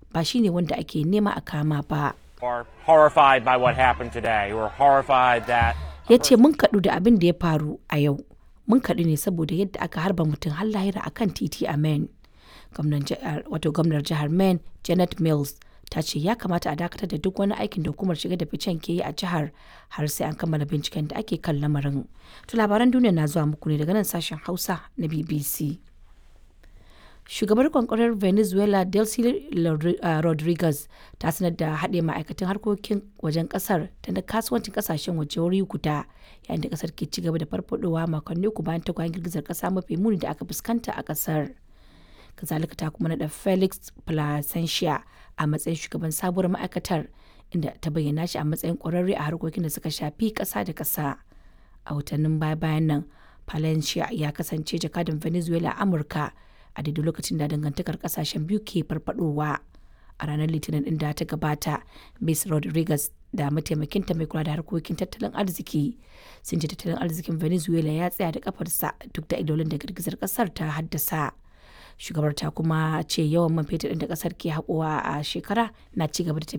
ba shine wanda ake nema a kama ba. are horrified by what happened today. We're horrified that ya ce mun kaɗu da abin da ya faru a yau mun kaɗu ne saboda yadda aka harba mutum har lahira akan titi a maine gwamnan jihar wato gwamnar jihar maine janet mills ta ce ya kamata a dakatar da duk wani aikin da hukumar shiga da ficen ke yi a jihar har sai an kammala binciken da ake kan lamarin to labaran duniya na zuwa muku ne daga nan sashen hausa na bbc shugabar kwankwarar venezuela delcy rodriguez ta sanar da haɗe ma'aikatan harkokin wajen ƙasar da na kasuwancin ƙasashen waje wuri guda yayin da ƙasar ke ci gaba da farfadowa makonni uku bayan tagwayen girgizar ƙasa mafi muni da aka fuskanta a ƙasar kazalika ta kuma naɗa felix placentia a matsayin shugaban sabuwar ma'aikatar inda ta bayyana shi a matsayin ƙwararre a harkokin da suka shafi ƙasa da ƙasa a watannin baya-bayan nan palencia ya kasance jakadan venezuela a amurka a daidai lokacin da dangantakar kasashen biyu ke farfadowa a ranar litinin din da ta gabata miss rodriguez da mataimakinta mai kula da harkokin tattalin arziki sun ce tattalin arzikin venezuela ya tsaya da kafarsa duk da idolin da girgizar kasar ta haddasa shugabar ta kuma ce yawan man fetur da kasar ke haƙowa a shekara na ci gaba da tafiya